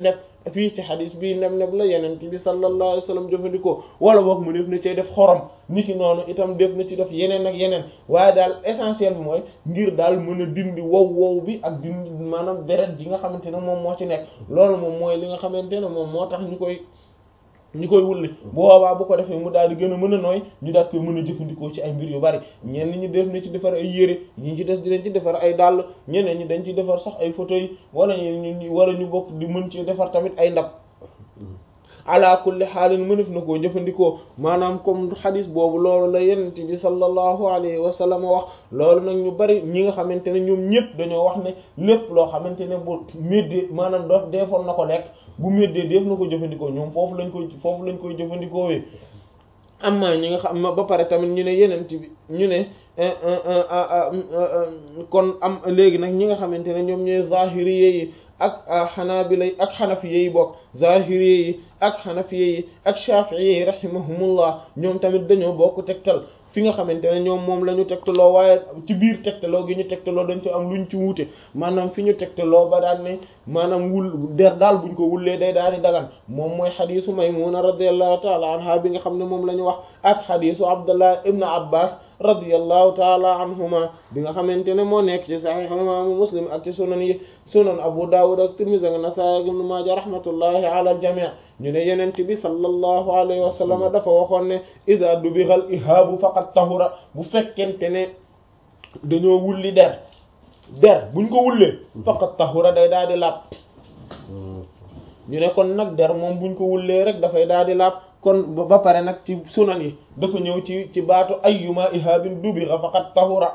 neb fii ci xadis bii neb neb la yeneen bi sallallahu alayhi wa sallam jëfandikoo wala boog mu def na cay def xorom niki noonu itam def na ci def yeneen ak yeneen waaye daal essentiel bi mooy ngir daal mën a dindi wow wow bi ak dindi maanaam deret ji nga xamante ne moom moo ci nekk loolu moom mooy li nga xamante ne moom moo tax ñu koy ñu koy wulli bu boobaa bu ko defee mu daal di gën a mën a nooy ñu daal koy mën a jëfandikoo ci ay mbir yu bari ñenn ñi def na ci defar ay yére ñi ci des dinañ ci defar ay dàll ñeneen ñi dañ ci defar sax ay fauteuil wala ñu wala ñu bokk di mën ci defar tamit ay ndab ala kulli xaalin mënef na koo jëfandikoo maanaam comme xadis boobu loolu la yenent bi sallallahu alayhi wa sallam wax loolu nag ñu bari ñi nga xamante ne ñoom ñëpp dañoo wax ne lépp loo xamante ne bu méddee maanaam doof deefoon na ko lekk bu méddee def na ko jëfandikoo ñoom foofu lañ koy foofu lañ koy jëfandikoo wee amma ñi nga xam ba pare tamit ñu ne yenent bi ñu ne kon am léegi nag ñi nga xamante ne ñoom ñooy zahiri yi ak xanaabila ak xanafiye yi bokk zahiri yi ak xanafiye yi ak shafi'i yi rahimahumullah ñoom tamit dañoo bokk tegtal fi nga xamante ne ñoom moom la ñu tegtaloo waaye ci biir tegtaloo gi ñu tegtaloo dañ ci am luñ ci wuute maanaam fi ñu tegtaloo ba daan ne maanaam wul der daal buñ ko wullee day daal di dagan moom mooy xadiisu Maymuna radiyallahu taala anha bi nga xam ne moom la ñu wax ak xadiisu Abdullah ibn Abbas radiyallahu taala anhuma bi nga xamante ne moo nekk ci sahih imaamu Muslim ak ci sunan yi sunan Abu Dawud ak Tirmidhi ak Nasaa'i ak Ibn Maaja rahmatullahi ala al-jamii ñu ne yenent bi sallallahu alayhi wa sallam dafa waxoon ne iza dubighal ihaabu faqad tahura bu fekkente ne dañoo wulli der der buñ ko wullee faqad tahura day daal di laab ñu ne kon nag der moom buñ ko wullee rek dafay daal di laab kon ba pare nag ci sunan yi dafa ñëw ci ci baatu ayyuma ihaabin dubigha faqad tahura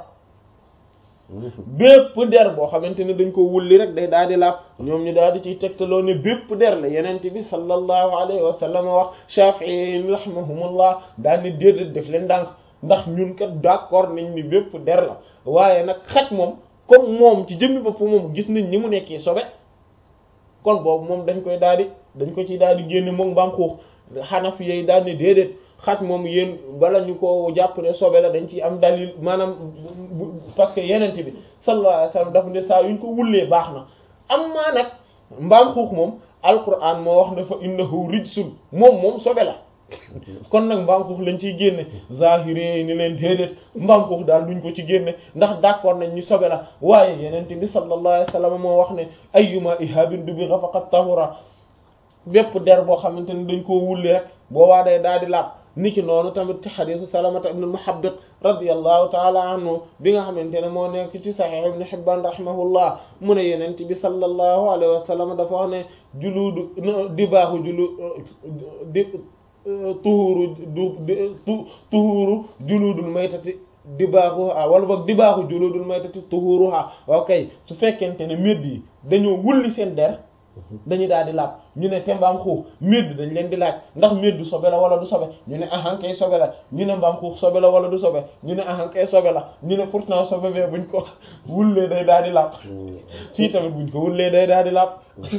bépp der boo xamante ne dañ ko wulli rek day daal di laab ñoom ñu daal di ciy tegtaloo ne bépp der la yenent bi sallallahu alayhi wa sallam wax Shafi'i rahimahumullah daal ni déedéet def leen ndànk ndax ñun kat d'accord nañ ni bépp der la waaye nag xaj moom comme moom ci jëmmi bopp moom gis nañ ni mu nekkee sobe kon boobu moom dañ koy daal di dañ ko ci daal di génne moom mbaam xuux Hanafi yi daal ne déedéet xaj moom yéen bala ñu ko jàpp ne sobe la dañ ciy am dalil maanaam parce que yenent bi sallallahu alayhi wasallam dafa ne saa yuñ ko wullee baax na am maa nag mbaam xuux moom alquran moo wax ne fa innahu rijsun moom moom sobe la kon nag mbaam xuux lañ ciy génne zahiri ni leen déedéet mbaam xuux daal duñ ko ci génne ndax d'accord nañ ñu sobe la waaye yenent bi sallallahu alayhi wasallam moo wax ne ayyuma ihabin dubigha faqad tahura bépp der boo xamante ne dañ koo wulli rek boobaa day daal di laab niki noonu tamit ci xadiisu salamata ibn muhabbit radiyallahu taala anhu bi nga xamante ne moo nekk ci sahih ibn hibban rahimahullah mu ne yenent bi sallallahu alayhi wa sallam dafa wax ne juluudu di baaxu julu di tuhuru du tuhuru juluudul maytati di baaxuha wala boog di baaxu juluudul maytati tuhuruha ok su fekkente ne médd yi dañoo wulli seen der dañuy daal di laab ñu ne te mbaam xuux médd dañ leen di laaj ndax médd sobe la wala du sobe ñu ne ahankay sobe la ñu ne mbaam xuux sobe la wala du sobe ñu ne ahankay sobe la ñu ne pourtant sobe bee buñ ko wullee day daal di laab ci tamit buñ ko wullee day daal di laab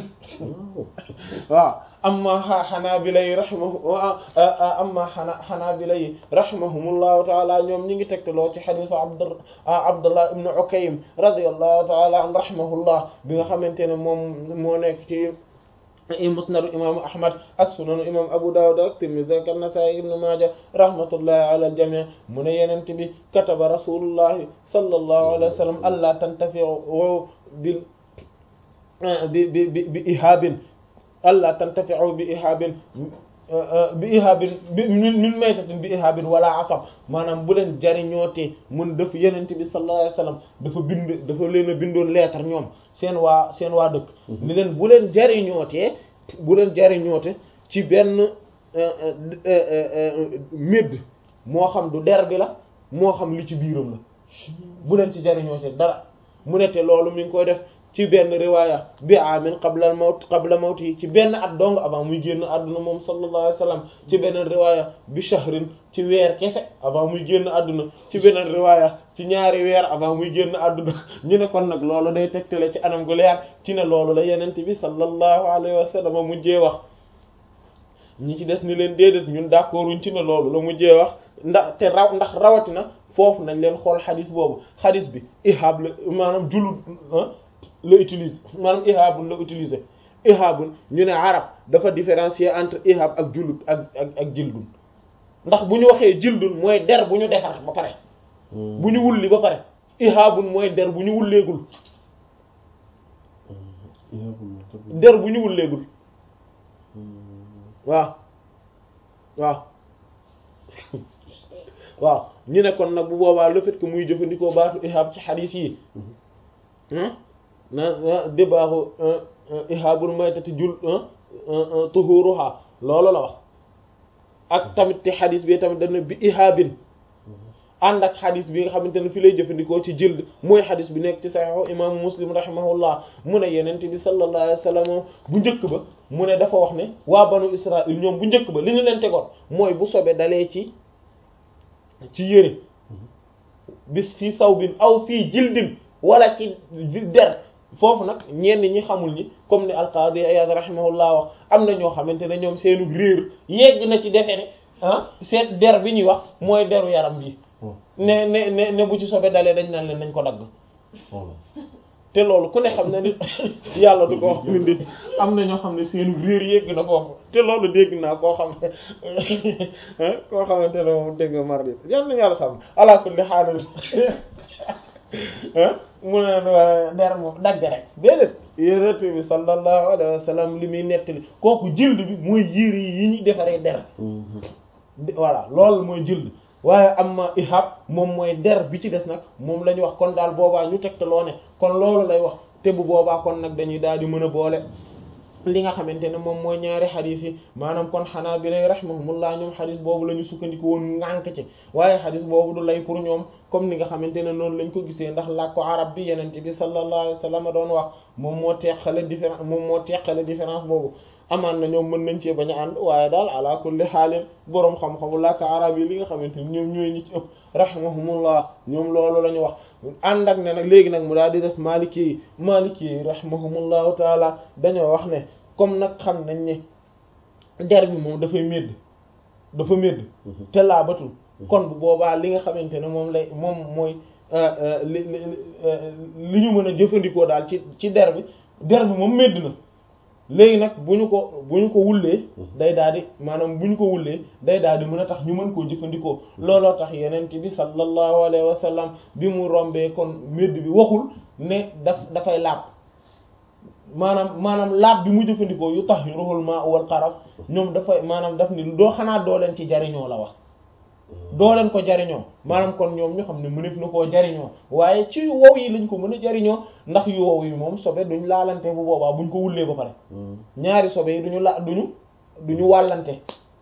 waaw amma xanaabila yi rahimahu amma xana xanaabila yi rahimahumullahu taala ñoom ñi ngi tegtaloo ci xadiisu abd abdullah ibn ukaym radiyallahu taala an rahimahullah bi nga xamante ne moom moo nekk ci musnadu imaamu ahmad ak sunanu imam abu dawud ak tirmidhi ak an-nasa'i ibn maaja rahmatullahi ala al-jami' mu ne yenent bi kataba rasulullahi sallallahu alayhi wa sallam alla tantafi'u bil bi bi bi bi ihaabin alla tantafi'u bi ihaabin bi ihaabin bi min maytatin bi ihaabin wala asab maanaam bu leen jariñootee mun def yenent bi sallallahu alayhi wasallam dafa bind dafa leen a bindoon lettre ñoom seen waa seen waa dëkk ni leen bu leen jariñootee bu leen jariñoote ci benn médd moo xam du der bi la moo xam li ci biiram la bu leen ci jariñootee dara mu ne te loolu mi ngi koy def ci benn riwaaya bi amin qabla mawt qabla mawt yi ci benn at dong avant muy génn àdduna moom sallallahu alayhi wasallam ci beneen riwaaya bi shahrin ci weer kese avant muy génn àdduna ci beneen riwaaya ci ñaari weer avant muy génn àdduna ñu ne kon nag loolu day tegtale ci anam gu leer ci ne loolu la yenent bi sallallahu alayhi wasallam mujjee wax ñi ci des ni leen déedéet ñun d'accorduñ ci ne loolu la mujjee wax ndax te raw ndax rawatina foofu nañ leen xool xadis boobu xadis bi ihab la maanaam julul la utilise maanaam ihaabun la utiliser ihabun ñu ne arab dafa différencier entre ihab ak julut ak ak ak jildun ndax bu ñu waxee jildun mooy der bu ñu defar ba pare bu ñu wulli ba pare ihabun mooy der bu ñu wulleegul der bu ñu wulleegul waaw waaw waaw ñu ne kon nag bu boobaa le fait que muy jëfandikoo baatu ihab ci xadiis yi na débaaxu ihabul maytati jul tuhuruha loolu la wax ak tamit ci xadiis bi tamit dana bi ihabin ànd ak xadis bi nga xamante ne fi lay jëfandikoo ci jëld mooy xadis bi nekk ci saxiixu imaamu muslim rahimahullah mu ne yenente bi sallallahu alayhi wa sallam bu njëkk ba mu ne dafa wax ne waa banu israil ñoom bu njëkk ba li ñu leen tegoon mooy bu sobe dalee ci ci yëre bis fii sawbin aw fii jildin wala ci der foofu nag ñenn ñi xamul ñi comme ni alqaadi Iyaad rahimahullah wax am na ñoo xamante ne ñoom seenu réer yegg na ci defe ne ah seet der bi ñuy wax mooy deru yaram bi ne ne ne ne bu ci sobe dalee dañ naan leen nañ ko dagg te loolu ku ne xam ne ni yàlla du ko wax bindi am na ñoo xam ne seenu réer yegg na foofu te loolu dégg naa koo xam koo xamante ne moom dégg nga mar yal na yàlla sàmm ala kulli xaaral mu ne der moom dagg rek déedéet yonent bi sallallahu alayhi wa sallam li muy nettali kooku jild bi mooy yiir yi ñuy defaree der voilà loolu mooy jild waaye am ma ihab moom mooy der bi ci des nag moom la ñu wax kon daal boobaa ñu tegtaloo ne kon loolu lay wax te bu boobaa kon nag dañuy daal di mën a boole li nga xamante ne moom mooy ñaari xadis yi maanaam kon xanaa bi lay rahmahumullah ñoom xadis boobu la ñu sukkandiku woon ngànk ci waaye xadis boobu du lay pour ñoom comme ni nga xamante ne noonu lañ ko gisee ndax làkk ko arab bi yenente bi sallallahu alayhi wa sallam doon wax moom moo teqale différence moom moo teqale différence boobu amaan na ñoom mën nañ cee bañ a ànd waaye daal ala kulli xaalin boroom xam-xamu làkk arab yi li nga xamante ni ñoom ñooy ñi ci ëpp rahimahumullah ñoom loolu la ñu wax ànd ak ne nag léegi nag mu daal di des maliki yi maliki yi rahimahumullahu taala dañoo wax ne comme nag xam nañ ne der bi moom dafay médd dafa médd te laabatul kon bu boobaa li nga xamante ne moom lay moom mooy li li ñu mën a jëfandikoo daal ci ci der bi der bi moom médd na léegi nag bu ñu ko bu ñu ko wullee day daal di maanaam bu ñu ko wullee day daal di mën a tax ñu mën koo jëfandikoo looloo tax yeneen bi sallallahu alayhi wa sallam bi mu rombee kon médd bi waxul ne daf dafay laab maanaam maanaam laab bi mu jëfandikoo yu tax ruhul ma wal xaraf ñoom dafay maanaam daf ni doo xanaa doo leen ci jariñoo la wax doo leen ko jariñoo maanaam kon ñoom ñu xam ne mënef na koo jariñoo waaye ci yu wow yi lañ ko mën a jariñoo ndax yu wow yi moom sobe duñ laalante bu boobaa buñ ko wullee ba pare ñaari sobe yi duñu la duñu duñu wàllante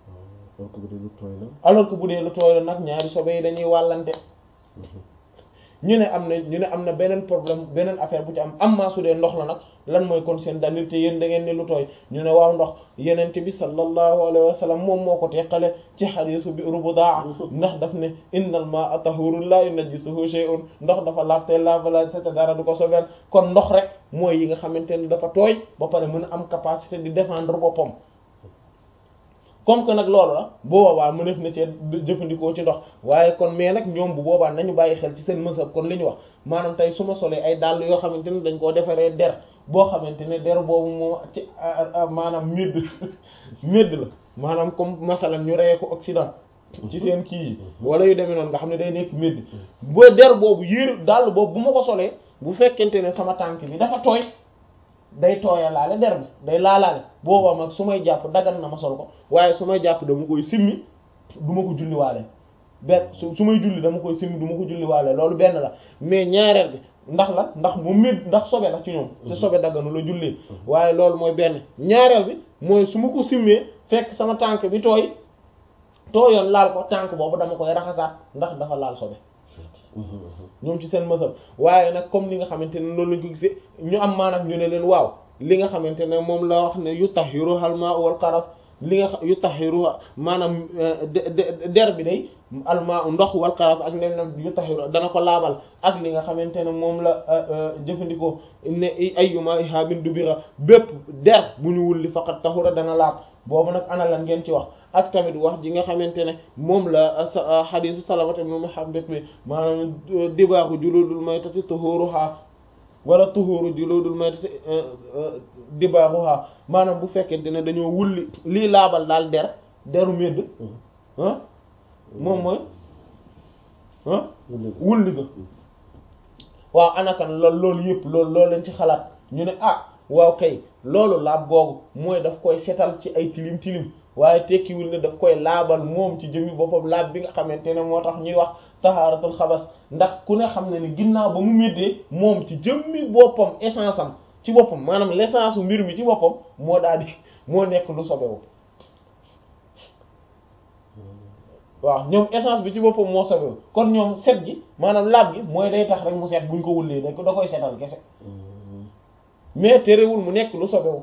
alors que bu dee lu tooy la nag ñaari sobe yi dañuy wàllante ñu ne am na ñu ne am na beneen problème beneen affaire bu ci am am maa su dee ndox la nag lan mooy kon seen dalil te yéen da ngeen ne lu tooy ñu ne waaw ndox yenente bi sallallahu alayhi wa sallam moom moo ko teqale ci xadiisu bi rubudaa ndax daf ne innal maa'a tahuurun laa yunajjisuhu shay'un ndox dafa laabte laabala te dara du ko sobeel kon ndox rek mooy yi nga xamante ne dafa tooy ba pare mën a am capacité di défendre boppam comme que nag loolu la bu boobaa mëneef na cee jëfandikoo ci ndox waaye kon mais nag ñoom bu boobaa nañu bàyyi xel ci seen mësab kon li ñu wax maanaam tey su ma solee ay dàll yoo xamante ne dañ koo defaree der boo xamante ne der boobu moom ci maanaam médd médd la maanaam comme masalan ñu reyee ko Occident ci seen kii yi wala yu demee noonu nga xam ne day nekk médd boo der boobu yéer dàll boobu bu ma ko solee bu fekkente ne sama tànk bi dafa tooy day tooyalaale der bi day laalaale boobaa mag su may jàpp dagan na ma sol ko waaye su may jàpp dama koy simmi du ma ko julliwaale benn su su may julli dama koy simmi du ma ko julliwaale loolu benn la mais ñaareel bi ndax la ndax moom mét ndax sobe la ci ñoom te sobe dagganu la jullee waaye loolu mooy benn ñaareel bi mooy su ma ko simmee fekk sama tànk bi tooy tooyoon laal ko tànk boobu dama koy raxasaat ndax dafa laal sobe ñoom ci seen mësal waaye nag comme li nga xamante ne loolu lañ ko gisee ñu am maanaam ñu ne leen waaw li nga xamante ne moom la wax ne yu tahiru almaa wal qaras li nga yu tahiru maanaam der bi day almaa ndox wal qaras ak ne yu tahiru dana ko laabal ak li nga xamante ne moom la jëfandikoo ne ayyuma ihabin dubira bépp der bu ñu wulli faqat tahura dana laab boobu nag ana lan ngeen ci wax ak tamit wax ji nga xamante ne moom la xadiisu salamata ibn muhammad bi maanaam dibaaxu juludul maytati tuhuruha wala tuhuru juludul maytati dibaaxuha maanaam bu fekkente ne dañoo wulli lii laabal daal der deru médd ah moom mooy ah wulli ga waaw anakan loolu loolu yëpp loolu loolu lañ ci xalaat ñu ne ah waaw kay loolu laab googu mooy daf koy setal ci ay tilim tilim waaye tekkiwul ne daf koy laabal moom ci jëmmi boppam laab bi nga xamante ne moo tax ñuy wax tahaaratul xabas ndax ku ne xam ne ni ginnaaw ba mu méddee moom ci jëmmi boppam essence am ci boppam maanaam l'essence mbir mi ci boppam moo daal di moo nekk lu sobewu waaw ñoom essence bi ci boppam moo sobewu kon ñoom set gi maanaam laab gi mooy day tax rek mu set buñ ko wullee da da koy setal kese mais terewul mu nekk lu sobewu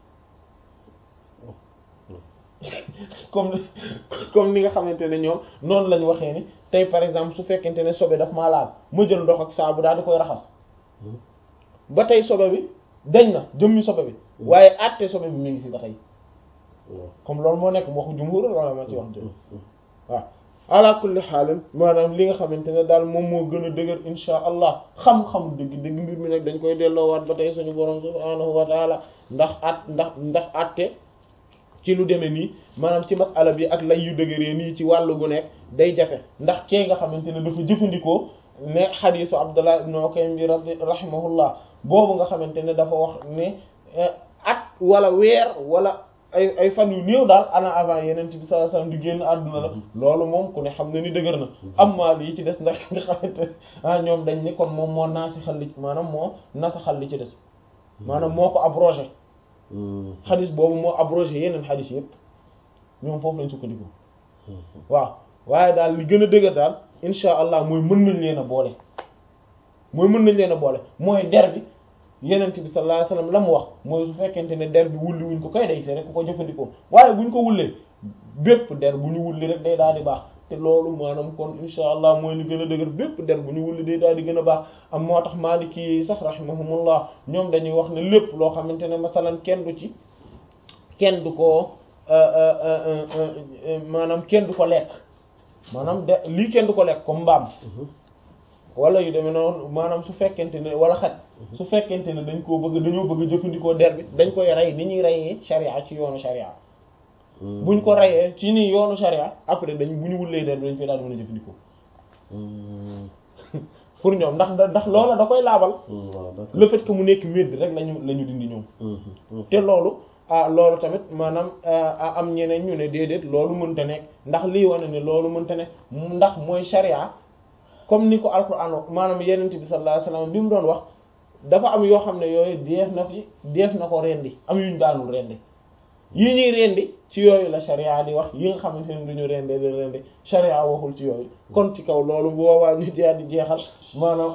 comme comme ni nga xamante ne ñoom noonu lañ waxee ni tey par exemple su fekkente ne sobe daf maa laal ma jël ndox ak saabu daal di koy raxas ba tey sobe bi dañ na jëmmi sobe bi waaye àtte sobe bi mi ngi fi ba tey comme loolu moo nekk waxu jumhur wala ma ci wax jëm waaw ala kulli xaalin maanaam li nga xamante ne daal moom moo gën a dëgër insha allah xam-xam dëgg dëgg mbir mi nag dañ koy delloowaat ba tey suñu borom subhaanahu wa taala ndax at ndax ndax àtte ci lu demee nii maanaam ci masala bi ak lay yu dëgëree nii ci wàllu gu nekk day jafe ndax kee nga xamante ne dafa jëfandikoo ne xadiisu Abdullah ibn Ukaym bi rahimahullah boobu nga xamante ne dafa wax ne at wala weer wala ay ay fan yu néew daal ana avant yeneen bi sallallahu alayhi wasallam di génn àdduna la loolu moom ku ne xam ne ni dëgër na am maa lii ci des ndax nga xamante ah ñoom dañ ne kon moom moo naasi xal li maanaam moo nasa xal li ci des maanaam moo ko abrogé xadis boobu moo abrogé yeneen xadis yëpp ñoom foofu lañ sukkandiku waaw waaye daal li gën a dëgër daal insha allah mooy mën nañ leen a boole mooy mën nañ leen a boole mooy der bi yenent bi sallallahu alayhi wasallam la mu wax mooy su fekkente ne der bi wulli wuñ ko kay day te rek ku ko jëfandikoo waaye buñ ko wullee bépp der bu ñu wulli rek day daal di baax te loolu maanaam kon insha allah mooy li gën a dëgër bépp der bu ñu wulli day daal di gën a baax am moo tax maaliki yi sax rahimahumullah ñoom dañuy wax ne lépp loo xamante ne masalan kenn du ci kenn du ko maanaam kenn du ko lekk maanaam de lii kenn du ko lekk comme mbaam wala yu demee noonu maanaam su fekkente ne wala xaj su fekkente ne dañ koo bëgg dañoo bëgg jëfandikoo der bi dañ koy rey ni ñuy reyee sharia ci yoonu sharia buñ ko reyee ci nii yoonu sharia après dañ bu ñu wullee der bi dañ koy daal mën a jëfandikoo pour ñoom ndax ndax loola da koy laabal le fait que mu nekk médd rek lañu la ñu dindi ñoom te loolu ah loolu tamit maanaam am ñeneen ñu ne déedéet loolu mënta nekk ndax lii wane ne loolu mënta nekk ndax mooy sharia comme ni ko alquran maanaam yenent bi sallallahu alayhi wasallam bi mu doon wax dafa am yoo xam ne yooyu deef na fi deef na ko rendi am yuñ daanul rendi yi ñuy rendi ci yooyu la sharia di wax yi nga xamante ne duñu rende di rendi sharia waxul ci yooyu kon ci kaw loolu bu boobaa ñu daal di jeexal maanaam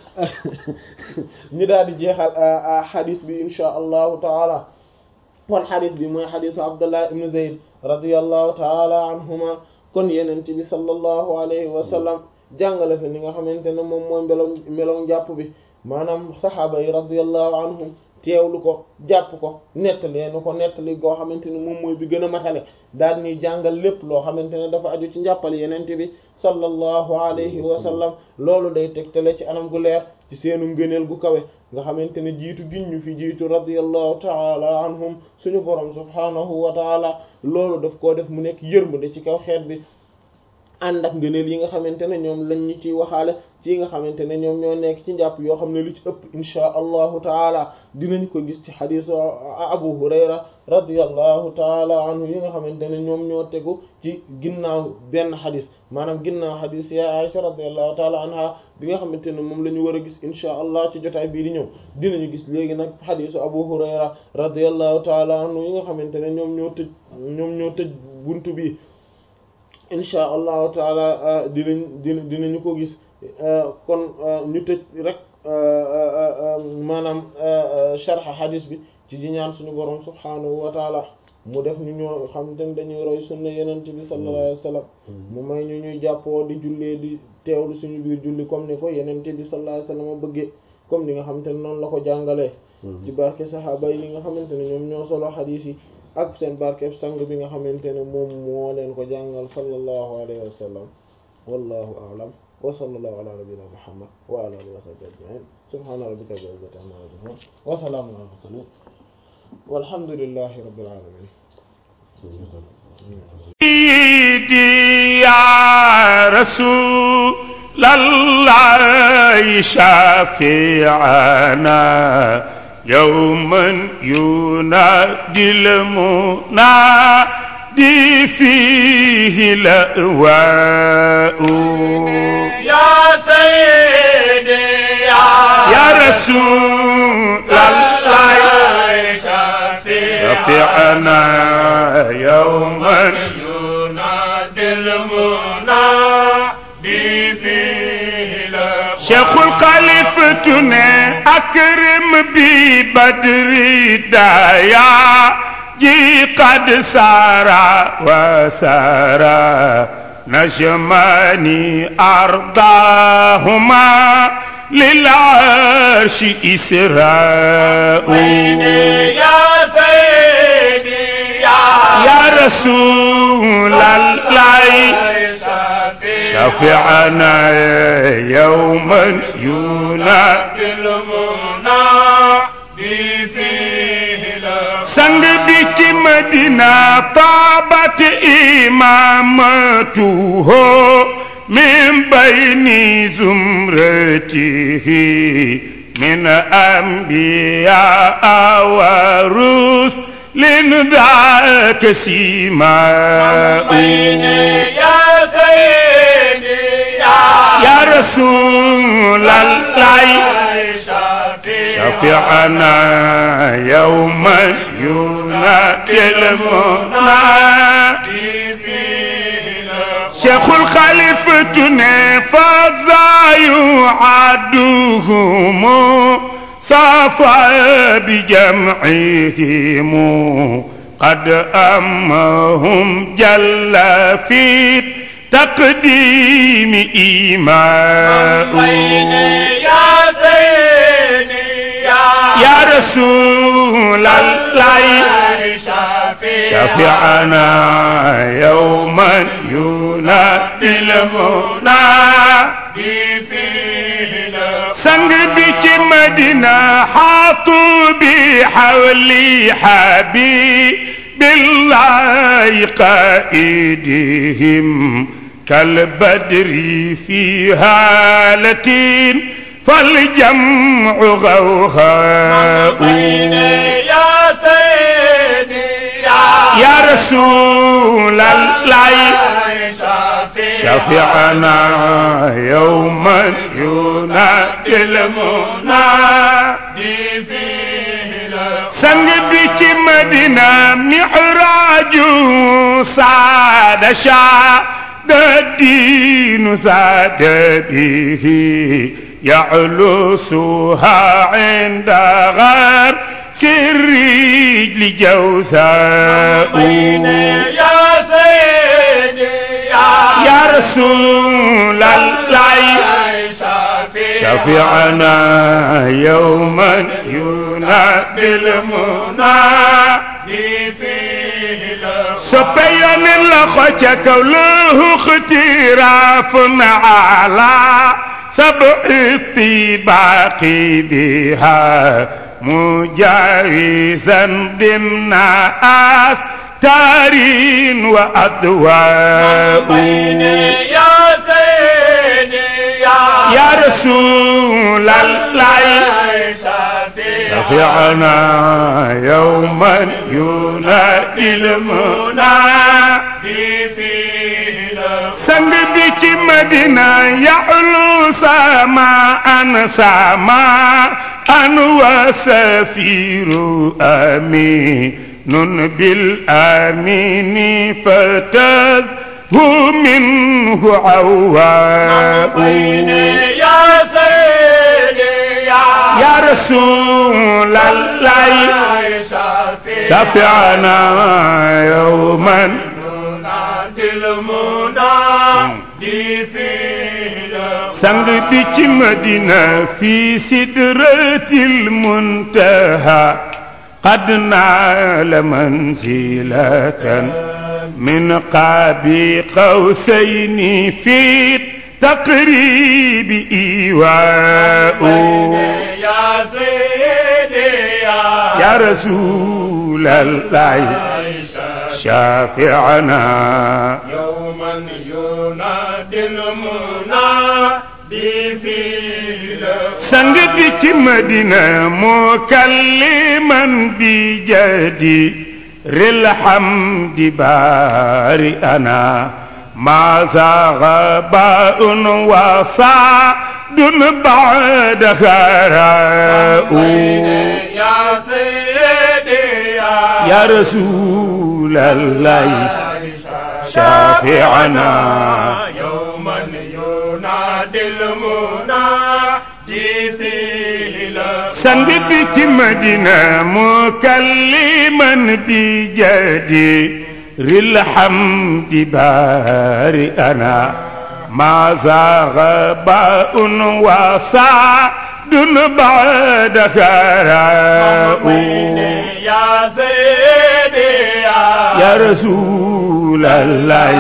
ñu daal di jeexal xadis bi insha allahu taala kon xadis bi mooy xadisu abdullah ibn zayd radiyallahu taala anhuma kon yenent bi sallallahu alayhi wa sallam jàngale fi ni nga xamante ne moom mooy melo melow jàpp bi maanaam saxaaba yi radiyallahu anhum teewlu ko jàpp ko nettali nu ko nettali goo xamante ne moom mooy bi gën a matale daal ni jàngal lépp loo xamante ne dafa aju ci njàppal yenente bi sallallahu alayhi wa sallam loolu day tegtale ci anam gu leer ci seenu ngëneel gu kawe nga xamante ne jiitu giñ ñu fi jiitu radiyallahu taala anhum suñu borom subhanahu wa taala loolu daf koo def mu nekk yërmande ci kaw xeet bi ànd ak ngëneel yi nga xamante ne ñoom lañ ñu ciy waxaale ci nga xamante ne ñoom ñoo nekk ci njàpp yoo xam ne lu ci ëpp inchaa allahu taala dinañ ko gis ci xadisu abu hurayra radiallahu taala anhu yi nga xamante ne ñoom ñoo tegu ci ginnaaw benn xadis maanaam ginnaaw xadis ya aisha radiallahu taala anha bi nga xamante ne moom la ñu war a gis inchaa allah ci jotaay bii di ñëw dinañu gis léegi nag xadisu abu hurayra radiallahu taala anhu yi nga xamante ne ñoom ñoo tëj ñoom ñoo tëj buntu bi insha allahu taala dinañ dina dinañu ko gis kon ñu tëj rek maanaam sharxa hadis bi ci di ñaan suñu borom subhanahu wa taala mu def ñu ñoo xam te ne dañuy roy sunna yenente bi sallallahu alayhi wa sallam mu may ñu ñuy jàppoo di jullee di teewlu suñu biir julli comme ni ko yenente bi sallallahu alayhi wa sallam bëggee comme ni nga xamante ne noonu la ko jàngalee ci barke saxaaba yi nga xamante ne ñoom ñoo solo hadis yi ak seen barkeb sang bi nga xamante ne moom moo leen ko jàngal sallallahu alayhi wa sallam wallahu a'lam wa sallallahu ala nabiyyina muhammad wa ala alihi wa sahbihi ajma'in subhana rabbika rabbil izzati amma yasifun wa salamun ala mursalin walhamdulillahi rabbil alamin سيدي يا رسول الله شافعنا يوما ينادي المنادي فيه الأواء يا سيدي يا رسول الله شفعنا يوما ينادي المنادي فيه شيخ الخليفة أكرم ببدر دايا جي قد سارا وسارا نجماني أرضاهما للعرش إسراء يا سيدي يا رسول الله شفعنا يوما ينادي المنادي فيه sang bi ci madina taabat imamatuhu min bayni zumratihi min anbiya wa rusulin dhaka simau يا سيدي يا رسول الله شفعنا يوما ينادي المنادي شيخ الخليفة فذا يعدهم صفى بجمعهم قد أمهم جل في تقديم إيمان يا سيدي يا رسول الله شفعنا يوما ينادي المنادي سنگ بك مدينة حاطوا بحولي حبيب بالله قائدهم كالبدر في هالة فالجمع غوغاء يا سيدي يا رسول الله شفعنا يوما ينادي المنادي سنگ بك مدينة معراج سعد شاد الدين زاد به يعلوسها عند غار سري لجوزاء يا سيدي يا رسول الله شفعنا يوما ينادي المنادي سبيان الخوش كوله اختراف على سبع الطباق بها مجاوزا ضمن آس تارين وأدواء يا سيدي يا رسول الله شفعنا يوما ينادي المنادي سنگ بك مدينة يعلو سماء سماء وسفير أمين بالآمين فتز هو منه عواء يا سيدي يا رسول الله شفعنا يوما نادي المنادي فيه sang bi ci madina fi sidratil muntaha قد نال منزلة من قاب قوسين في تقريب إيواء يا سيدي يا يا رسول الله شافعنا يوما ينادي المنادي في sang bi ci madina mukalliman bi jadi ril hamdi bari ana ma zaga baun wa sadun ba'da khara'u يا سيدي يا يا رسول الله شافعنا يوما ينادي المنادي في sang bi ci madina mukalliman bi jadi ril hamdi bari ana ma zaga baun wa sadun ba'da khara'u يا سيدي يا يا رسول الله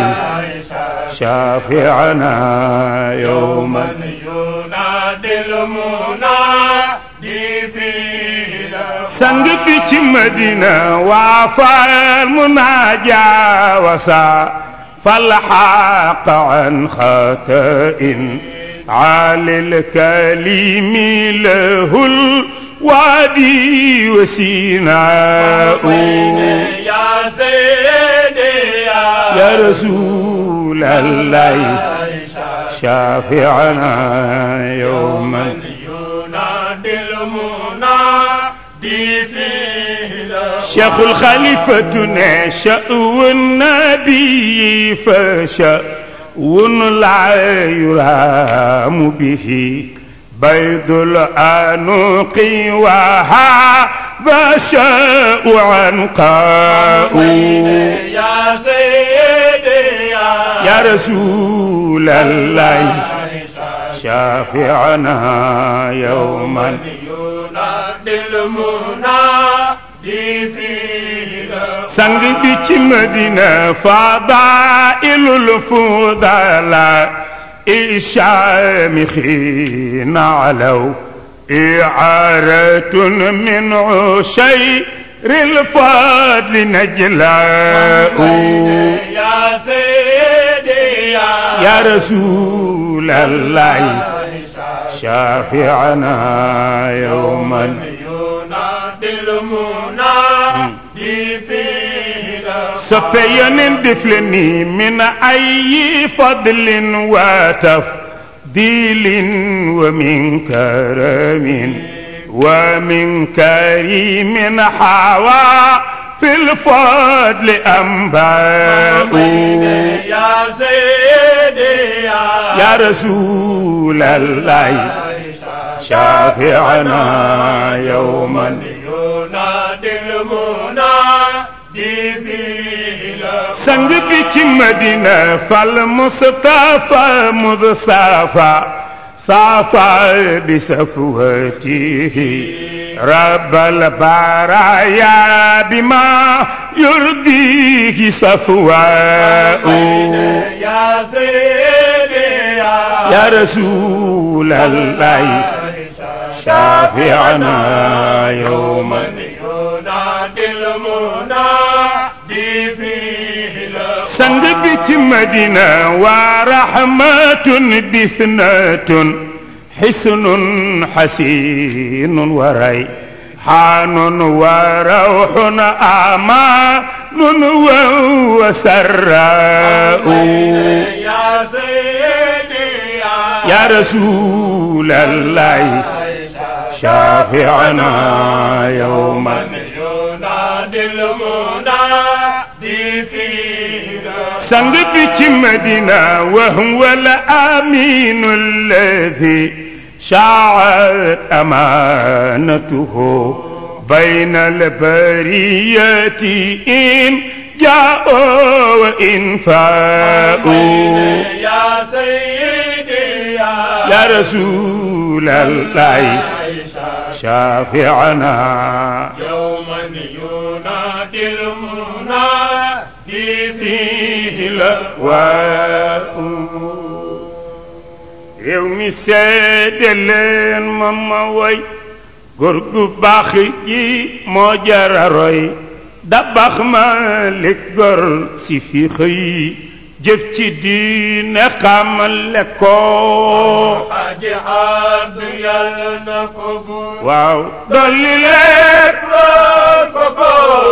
شافعنا يوما ينادي المنادي في sang bi ci madina waa fal munaaja wasa fal xaq an xatain alil kalimi lahul waadi wasinaa يا سيدي يا يا رسول الله شافعنا يوما ينادي المنادي في شيخ الخليفة شأو النبي فشأو لا يرام به بيض الأنوق وهذا شاء عنقاء يا سيدي يا يا رسول الله شافعنا يوما ينادي المنادي في sang bi ci madina fadailul fudala الشامخين علوا إعارة من عشير الفضل نجلاء يا سيدي يا يا رسول الله شافعنا يوما ينادي المنادي في سفيان دفلني من أي فضل وتفضيل ومن كرم ومن كريم حوا في الفضل أنباء يا سيدي يا يا رسول الله شافعنا يوما ينادي المنادي في sang bi ci madina fal mustafa mudsafa safa bi safwatihi rabbal baraya bima yurdihi safwa'u يا سيدي يا يا رسول الله شافعنا يوما ينادي المنادي في sang bi ci madina wa rahmatun bithnatun hisnun hasinun wa rayhanun wa rawhun amanun wa sarra'u يا سيدي يا يا رسول الله شافعنا يوما ينادي المنادي في sang bi ci madina wa huwa al-amin alladhi sha'at amanatuhu بين البرية إن جاءوا وإن فاءوا يا سيدي يا يا رسول الله شافعنا يوما ينادي المنادي فيه الأواء réew mi seede leen ma ma woy góor gu baax gi moo jara roy dabax ma lig gor si fi xëy jëf ci diine xamale ko Haji Abdu yàlla na ko buur waaw dolli leer koko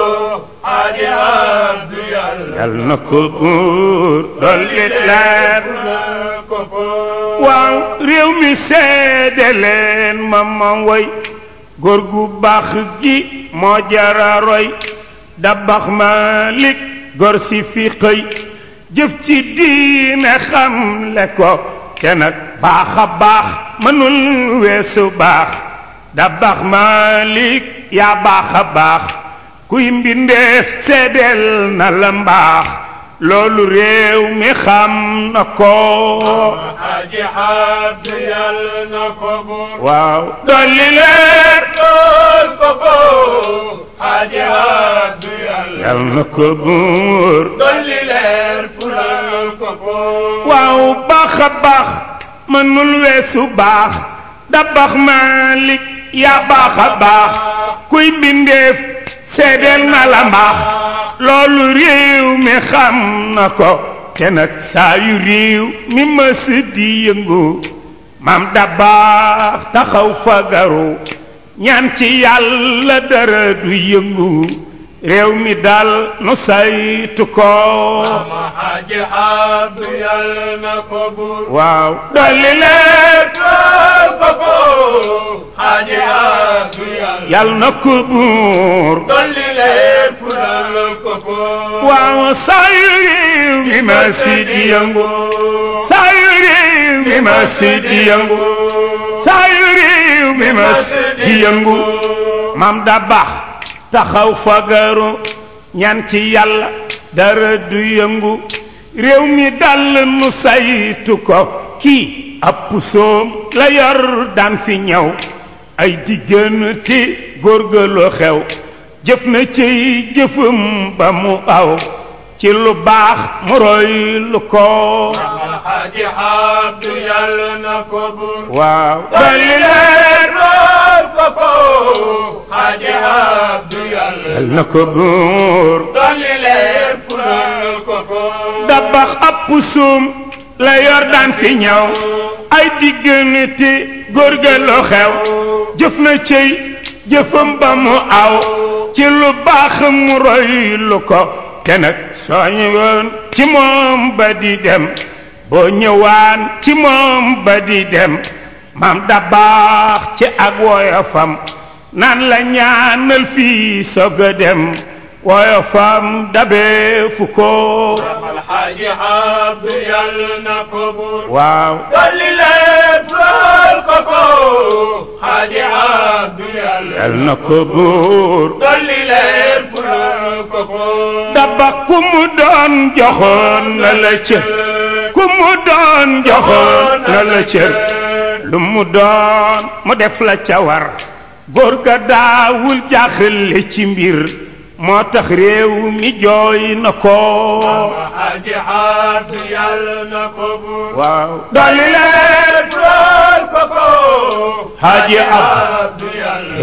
Haji Abdu yàlla yal na ko buur dolli leer koko waaw réew mi seede leen ma ma woy góor gu baax gi moo jara roy dabax Malik góor si fi xëy jëf ci diine xam le ko te nag baax a baax mënul weesu baax dabax Malik yaa baax a baax kuy mbindeef seedeel na la mbaax loolu réew mi xam na ko Haji Abdu yàlla na ko buur waaw dolli leer koko Haji Abdu yàlla yal na ko buur dolli leer fulal koko waaw baax a baax mënul weesu baax dabax Malik yaa baax a baax kuy mbindeef seedeel na la mbaax loolu réew mi xam na ko te nag saa yu réew mi mës di yëngu maam da baax taxaw fagaru ñaan ci yàlla dara du yëngu réew mi dal nu saytu ko ma Haji Abdu yàlla na ko buur waaw dolli leer koko Haji Abdu yàlla yal na ko buur dolli leer fulal koko waaw saa yu réew mi ma si di yëngu saa yu réew mi ma si di yëngu saa yu réew mi ma si di yëngu mam da baax taxaw fagaru ñaan ci yàlla dara du yëngu réew mi dal nu saytu ko kii ab pusoom la yor daan fi ñëw ay diggante góorgëlu xew jëf na ciy jëfam ba mu aw ci lu baax mu roy lu ko ma Haji Abdu yàlla na ko buur waaw dolli leer koko Haji Abdu yàlla yal na ko buur dolli leer fulal koko dabax ab pusoom la yor daan fi ñëw ay diggante góorgëlu xew jëf na ciy jëfam ba mu aw ci lu baax mu roy lu ko te nag soo ñëwoon ci moom ba di dem boo ñëwaan ci moom ba di dem maam da baax ci ak woyofam naan la ñaanal fii soog a dem woyofam dabee fu ko Alxaaji Abdu yàlla na ko buur waaw dolli leer fulal koko Xaaji Abdu yàlla yal na ko buur dolli leer fulal koko daba ku mu doon joxoon na la cër ku mu doon joxoon na la cër lu mu doon mu def la ca war góor ga daawul jaaxle ci mbir moo tax réew mi jooy na ko Xaaji Abdu yàlla na ko buur waaw dolli leer fulal koko Xaaji Abdu yàlla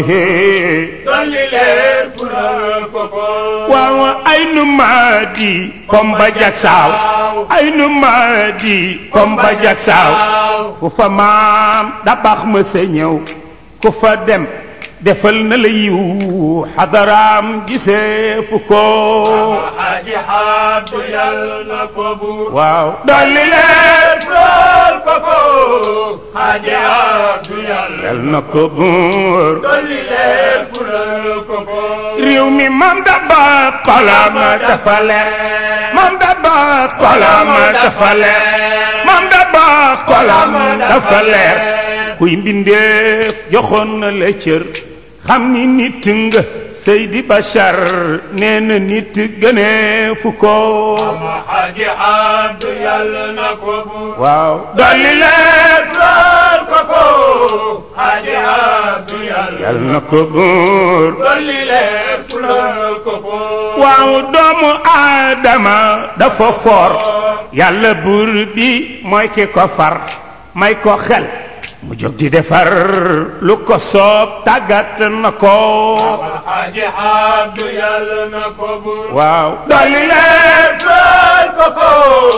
dolli leer fulal koko waaw ay nu maa di kom ba jag saaw ay nu maa di kom ba jag saaw fu fa maam da baax ma sa ñëw ku fa dem defal na la yiw xadaraam gisee fu ko Xaaji Abdu yàlla na ko buur waaw dolli leer fulal koko Xaaji Abdu yàlla yal na ko buur dolli leer fulal koko réew mi mam da baax xolam dafa leer mam da baax xolam dafa leer mam da baax xolam dafa leer kuy mbindeef joxoon na la cër xam ni nit nga Seydi Bachar nee na nit gënee fu ko Xaaji Abdu yàlla na ko buur waaw dolli leer fulal koko Xaaji Abdu yàlla yal na ko buur dolli leer fulal koko waaw doomu aadama dafa foor yàlla buur bi mooy ki ko far may ko xel mu jóg di defar lu ko soob tàggat na ko Alxaaji Abdu yàlla na ko buur waaw dolli leen fal ko ko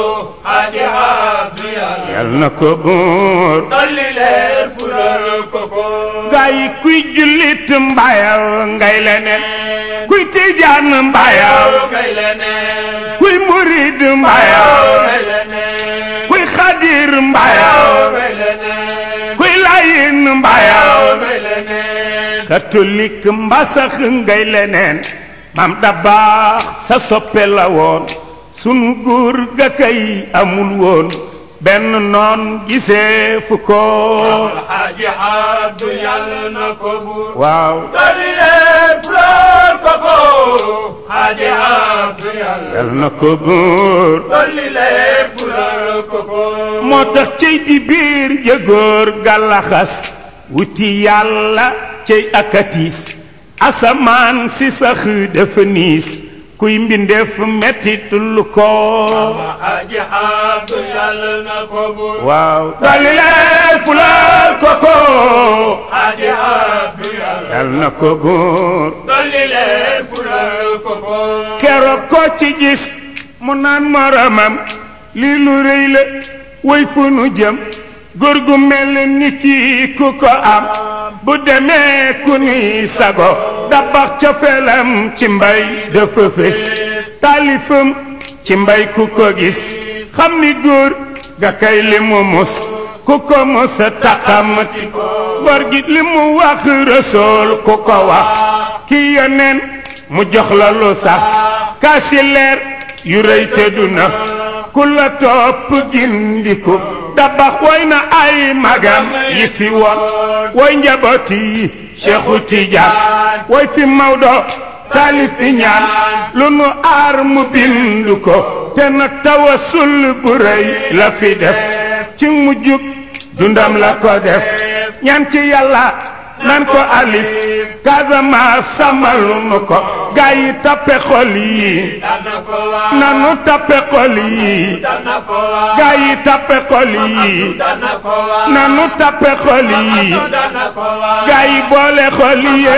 Xaaji Abdu yàlla yal na ko buur dolli leer fulal ko ko gaa yi kuy jullit mbayaw ngay leneen kuy tijaan mbayaw ngay leneen kuy murid mbayaw ngay leneen kuy xadir mbayaw ngay leneen kuy layin mbayaw ngay leneen catholique mbasax ngay leneen mam da baax sa soppe la woon sunu góor ga kay amul woon benn noon gisee fu ko Alxaaji Abdu yàlla na ko buur waaw dolli leer fulal ko ko Xaaji Abdu yàlla yal na ko buur dolli leer fulal ko ko moo tax cey di biir jëgóor gàllaxas wuti yàlla cey akatiis asamaan si sax dafa niis kuy mbindeef mettitul ko Alxaaji Abdu yàlla na ko buur waaw dali leen fulal ko ko Xaaji Abdu yàlla yal na ko buur dolli leer fulal ko ko keroog ko ci gis mu naan moromam lii lu rëy la way fu nu jëm góor gu mel ni kii ku ko am bu demee ku ni sago dabax ca felam ci mbay dafa fés taalifam ci mbay ku ko gis xam ni góor ga kay li mu mus ku ko mus taxamati ko góor gi li mu wax rësool ku ko wax ki yoneen mu jox la lu sax kaasi leer yu rëy te du na ku la topp gindiku dabax woy na ay magam yi fi woon woy njabooti yi Cheikhu Tijaan woy fi Maodo taalifi ñaan lu nu aar mu bindu ko te na tawasul bu rëy la fi def ci mujjug dundam la ko def ñaan ci yàlla nan ko alif Casamance sàmmalu nu ko gaa yi tappe xol yi dana ko waa nanu tappe xol yi dana ko waa gaa yi tappe xol yi dana ko waa nanu tappe xol yi dana ko waa gaa yi boole xol yi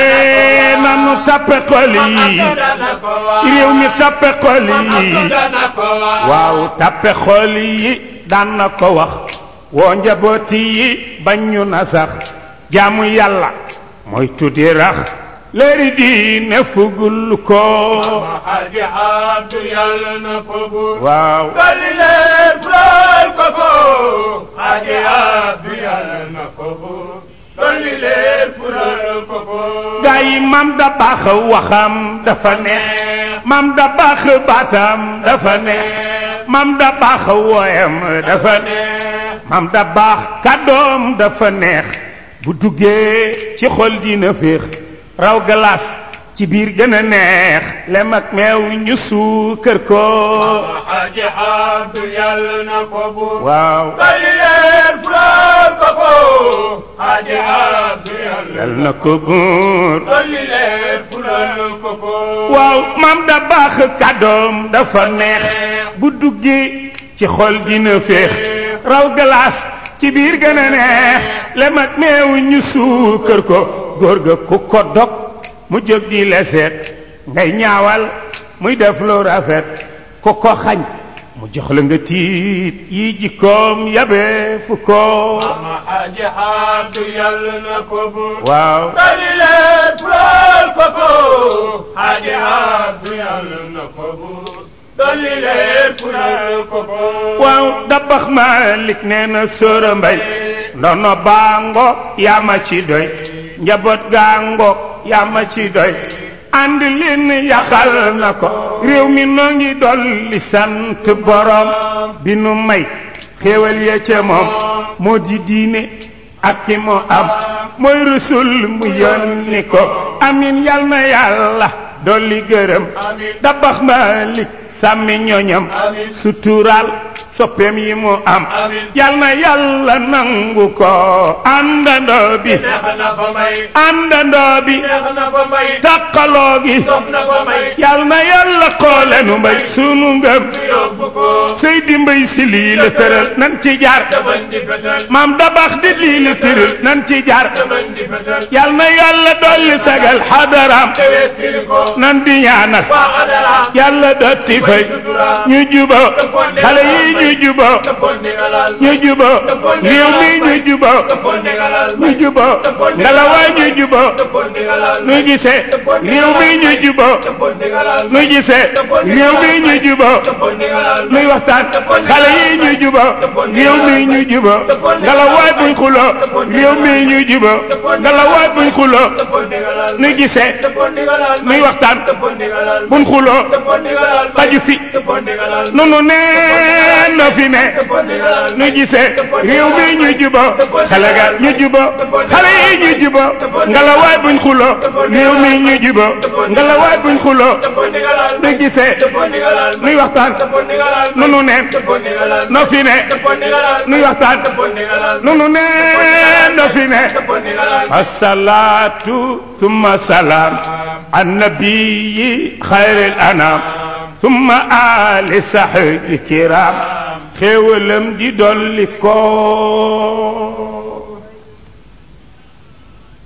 nanu tappe xol yi dana ko waa réew mi tappe xol yi dana ko waa waaw tappe xol yi daan na ko wax woo njabooti yi bañ ñu na sax jaamu yàlla mooy tuddi rax léeri diine fugul ko Alxaaji Abdu yàlla na ko buur waaw dolli leer fulal ko ko Xaaji Abdu yàlla na ko buur dolli leer fulal ko ko gaa yi mam da baax waxam dafa neex mam da baax baatam dafa neex mam da baax wooyam dafa neex mam da baax kàddoom dafa neex bu duggee ci xol dina féex raw galaas ci biir gën a neex lem ak meew ñu suukër ko Alxaaji Abdu yàlla na ko buur waaw dolli leer fulal ko ko Xaaji Abdu yàlla yal na ko buur dolli leer fulal ko ko waaw mam da baax kàddoom dafa neex bu duggee ci xol dina féex raw galaas ci biir gën a neex lem ak meew ñu suukër ko góor ga ku ko dog mu jóg di leseet ngay ñaawal muy def lu rafet ku ko xañ mu jox la nga tiit yi jikkoom yabe fu ko Alxaaji Abdu yàlla na ko buur waaw dolli leer fulal ko ko Xaaji Abdu yàlla na ko buur dolli leer fulal ko ko waaw dabax Malik nee na sóora mbay ndono baango yaa ma ci doy njaboot gaango yaa ma ci doy ànd leen yaxal na ko réew mi noo ngi dolli sant borom bi nu may xéewal ya ca moom moo di diine ak ki mu am mooy rusul mu yónni ko amin yal na yàlla dolli gërëm dabax Malik sàmmi ñoñam suturaal soppeem yi mu am Amiin. yal na yàlla nangu ko àndandoo bi neex na fa may àndandoo bi neex na fa may takkaloo gi sof na fa may yal na yàlla xoole nu mbay sunu ngëm ñu yóbbu ko Seydi Mbay si lii la tëral nan ci jaar dabañ di fetal maam dabax di lii la tëral nan ci jaar dabañ di fetal yal na yàlla dolli sagal xadaraam tewee tili ko nan di ñaanal waa xadara yàlla dotti fay ñu juba xale yi ñu juba dëppoon ndigalal ñu juba réew mi ñu juba dëppoon ndigalal ñu juba ngalawaay ñu juba dëppoon ndigalal nu gisee réew mi ñu juba dëppoon ndigalal nu gisee réew mi ñu juba dëppoon ndigalal nuy waxtaan xale yi ñu juba réew mi ñu juba ngalawaay buñ xuloo réew mi ñu juba ngalawaay buñ xuloo dëppoon ndigalal nu gisee dëppoon ndigalal nuy waxtaan dëppoon ndigalal buñ xuloo dëppoon ndigalal xaju fi dëppoon ndigalal nunu nee na fi ne dëppoon ndigalal nu gisee réew mi ñu juba xale ga ñu juba xale yi ñu juba ngalawaay buñ xuloo réew mi ñu juba ngalawaay buñ xuloo dëppoon ndigalal nu gisee dëppoon ndigalal nuy waxtaan dëppoon ndigalal nunu neen dëppoon ndigalal no fi ne dëppoon ndigalal nuy waxtaan dëppoon ndigalal nunu neen no fi ne dëppoon ndigalal الصلاة ثم سلام النبي خير الأنام ثم آل صحب الكرام خيولم دي دولي كو